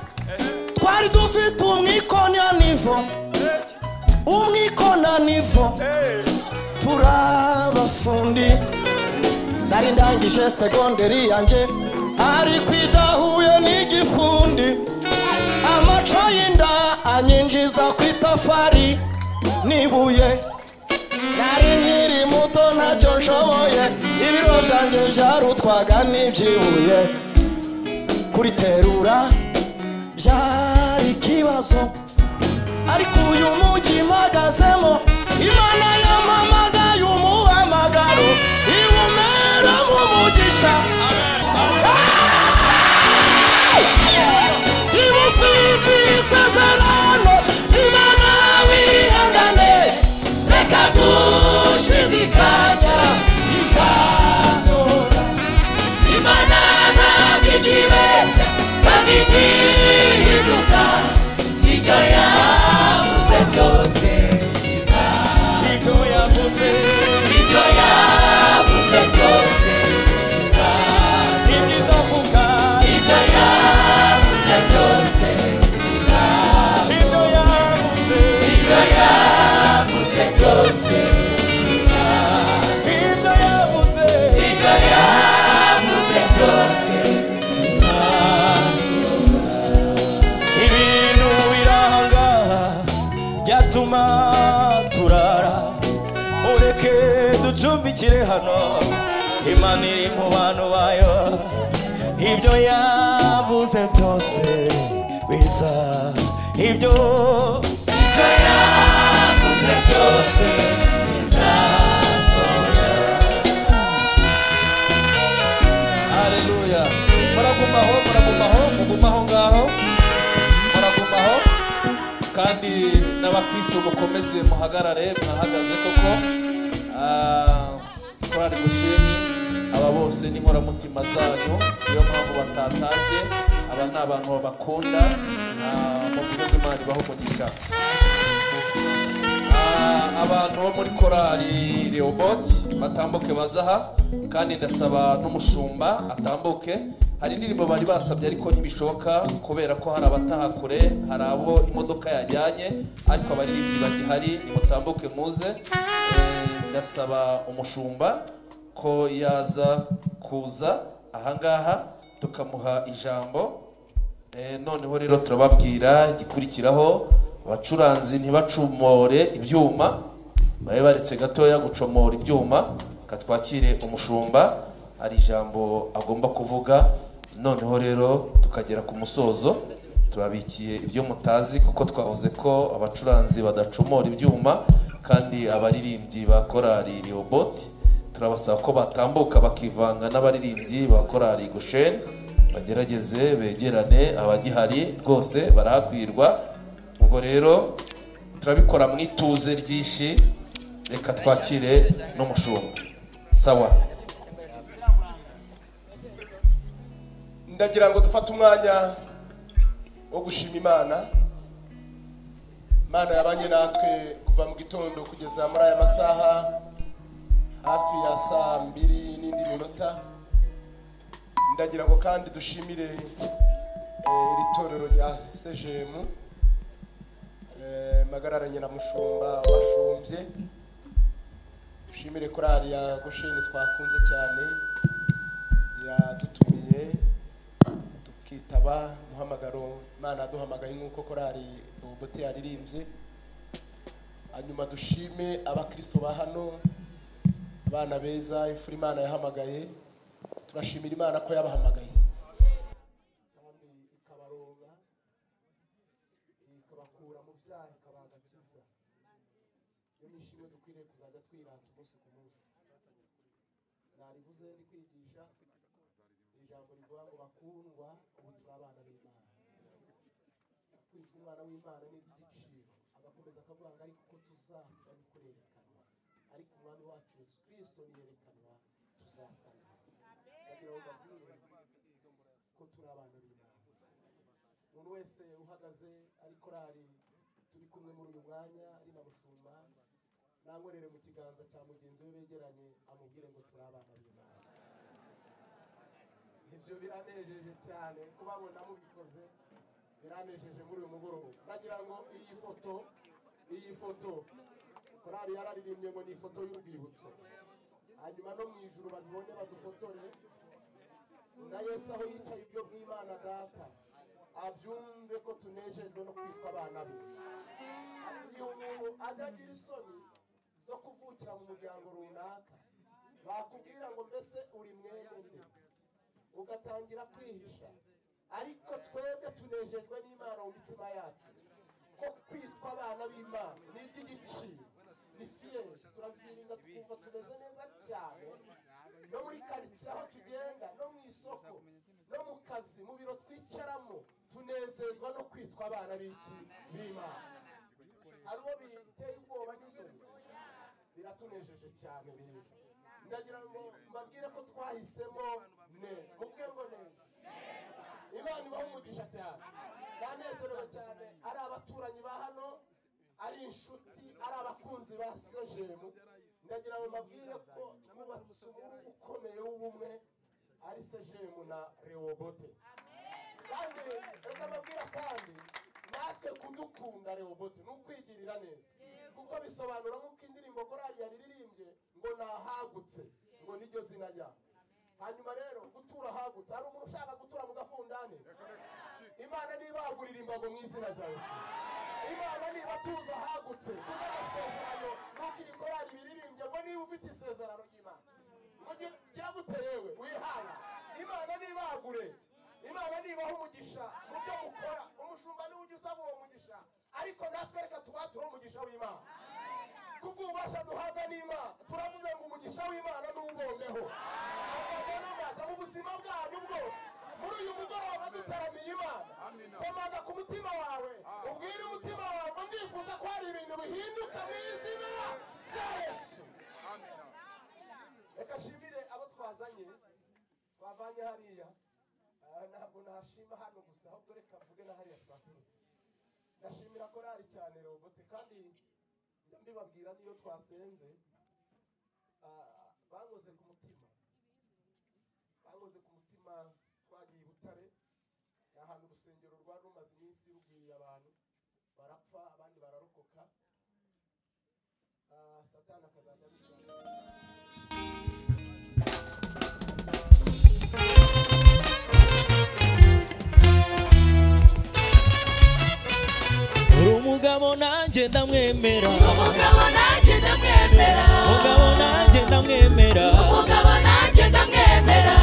twari dufite umwikona nivo umwikona nivo turabafundi nari ndangije segonderi yanjye ariko idahuye n'igifundi amaco y'inda anyinjiza ku itafari n'ibuye nari nkiri muto ntacyo nshoboye ibiro byanjye byarutwaga n'ibyibuye kuriterura byari ikibazo ariko uyu mujyi mpagazemo imana yamamagaye umuhamaga ducumbikire hano imana iri mu bantu bayo ibyo yabuze byose biza ibyo ibyo yabuze byose hareruya muragumaho muragumaho mugumaho ngaho muragumaho kandi n'abakirisitu mukomeze muhagarare mwahagaze koko Ah, korari gusheni aba bose ni inkoramutima zanyu niyo mpamvu batatashye aba ni abantu babakunda Ah, muvuge ko imana ibaha umugisha Ah, abantu bo muri korari Reobot batambuke bazaha kandi ndasaba n'umushumba atambuke hari indirimbo bari basabye ariko ntibishoboka kubera ko hari abataha kure hari abo imodoka yajyanye ariko abaririmbyi bagihari nimutambuke muze Eh, ndasaba umushumba ko yaza kuza ahangaha tukamuha ijambo Eh, noneho rero turababwira igikurikiraho abacuranzi ntibacumore ibyuma babe baretse gatoya gucomora ibyuma katwakire umushumba hari ijambo agomba kuvuga noneho rero tukagera ku musozo tubabikiye ibyo mutazi kuko twavuze ko abacuranzi badacomora ibyuma kandi abaririmbyi ba korari riyoboti turabasaba ko batambuka bakivanga n'abaririmbyi ba korari gosheni bagerageze begerane abagihari rwose barahakwirwa ubwo rero turabikora mu ituze ryinshi reka twakire n'umushumba sawa ndagira ngo dufate umwanya wo gushima imana imana yabanye natwe kuva mu gitondo kugeza muri aya masaha hafi ya saa mbiri n'indi minota ndagira ngo kandi dushimire eh, iri torero rya sejemu magarara nyiramushumba washumbye dushimire korari ya gosheni twakunze cyane yadutumiye tukitaba muhamagaro imana yaduhamagaye nk'uko korari ububote yaririmbye hanyuma dushime abakristo ba hano abana beza imfura imana yahamagaye turashimira imana ko yabahamagaye ikabakura mu byaha ikabagakiza iyo nishimwe dukwiriye kuzajya twirata umunsi ku munsi narivuze ndi kwigisha ijambo rivuga ngo bakundwa ubu turi abana b'imana kwitwa umwana w'imana ni iby'igiciro agakomeza akavuga ngo ariko ko tuzasa ni kurerekanwa ariko umwami wacu yesu kirisito niyerekanwa tuzasana bagira ngo babwire ko turi abana b'imana umuntu wese uhagaze ari korari turi kumwe muri uyu mwanya ari na mushumba nankorere mu kiganza cya mugenzi we begeranye amubwire ngo turi abana b'imana ibyo biranejeje cyane kubabona mubikoze biranejeje muri uyu mugoroba nagira ngo iyi foto iyi foto korari yararirimbye ngo ni ifoto y'urwibutso hanyuma no mu ijuru babibone badufotore na yesu aho yicaye ibyo bw'imana data abyumve ko tunejejwe no kwitwa abana be hari igihe umuntu ajya agira isoni zo kuvukira mu muryango runaka bakubwira ngo mbese uri mwene nde ugatangira kwihisha ariko twebwe tunejejwe n'imana mu mitima yacu ko kwitwa abana b'imana ni iby'igiciro ni fiyeje turavirinda twumva tumeze neza cyane no muri karitsiye aho tugenda no mu isoko no mu kazi mu biro twicaramo tunezezwa no kwitwa abana b'iki b'imana hari uwo biteye ubwoba n'isoni biratunejeje cyane rero ndagira ngo mbabwire ko twahisemo ne muvuge ngo neza imana ibaha umugisha cyane banezerewe cyane ari abaturanyi ba hano ari inshuti ari abakunzi ba sejemu ndagira ngo mbabwire ko twubatse umurugu ukomeye w'ubumwe ari sejemu na rewobote kandi reka mbabwira kandi natwe kudukunda rewobote ni ukwigirira neza kuko bisobanura nk'uko indirimbo korari yaririmbye ngo nahagutse ngo niryo zina ryawe hanyuma rero gutura ahagutse hari umuntu ushaka gutura mu gafundane imana ntibagurira imbago mu izina rya yesu imana niba tuza ahagutse kubw'amasezerano nk'uko iyi korari biririmbye ngo niba niba ufite isezerano ry'imana ngo gira- gira gute yewe wihanga imana nibagure imana nibaha umugisha mu byo mukora umushumba niwe ujya usaba uwo mugisha ariko natwe reka tuwatire umugisha w'imana kubw'ububasha duhabwa n'imana turavuze ngo umugisha w'imana n'ubombeho amaga n'amaza mu buzima bwanyu bwose muri uyu mugoroba dutaramiye imana komaga ku mutima wawe ubwire umutima wawe ngo ndifuza ko hari ibintu bihinduka mu izina rya yesu reka nshimire abo twazanye twavanye hariya Ah, ntabwo nashima hano gusa ahubwo reka mvuge na hariya twaturutse ndashimira korari cyane robote kandi njya mbibabwira niyo twasenze ah, bankoze ku mutima bankoze ku mutima twagiye i butare ni ahantu urusengero rwari rumaze iminsi rubwiriye abantu barapfa abandi bararokoka Ah, satani akazajya abitwara uri umugabo nanjye ndamwemera umugabo nanjye ndamwemera umugabo nanjye ndamwemera umugabo nanjye ndamwemera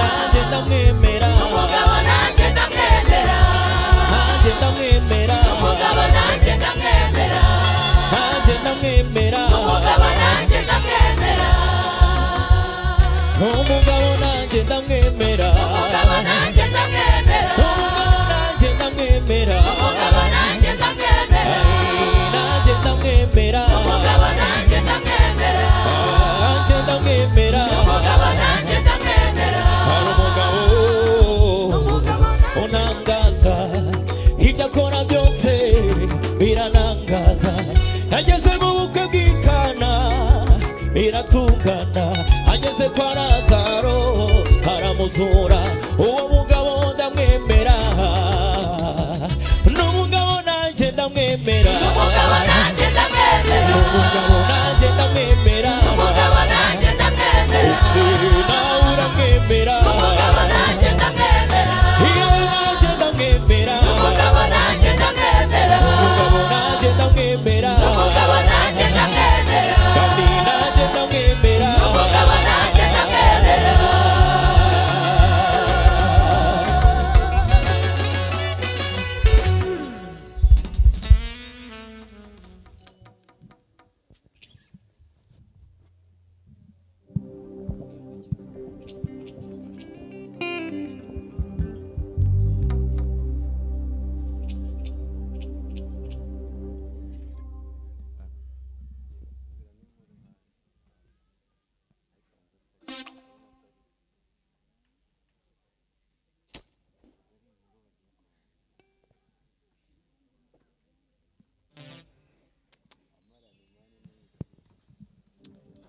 nanjye ndamwemera umugabo nanjye ndamwemera nanjye ndamwemera umugabo nanjye ndamwemera nanjye ndamwemera umugabo nanjye ndamwemera umugabo nanjye ndamwemera umugabo nanjye ndamwemera nanjye ndamwemera umugabo nanjye ndamwemera umugabo nanjye ndamwemera nanjye ndamwemera nanjye ndamwemera umugabo nanjye ndamwemera hari umugabo unangaza ibyo akora byose biranangaza ageze mu bukwe bw'ikana biratungana ageze kwa lazaro haramuzura uwo mugabo ndamwemera n'umugabo nanjye ndamwemera umugabo nanjye ndamwemera umugabo nanjye ndamwemera umugabo nanjye ndamwemera ese nawe uramwemera umugabo nanjye ndamwemera yewe nanjye ndamwemera umugabo nanjye ndamwemera umugabo nanjye ndamwemera umugabo nanjye ndamwemera kandi nanjye ndamwemera umugabo nanjye ndamwemera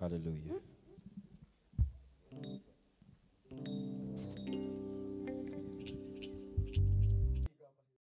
haleluya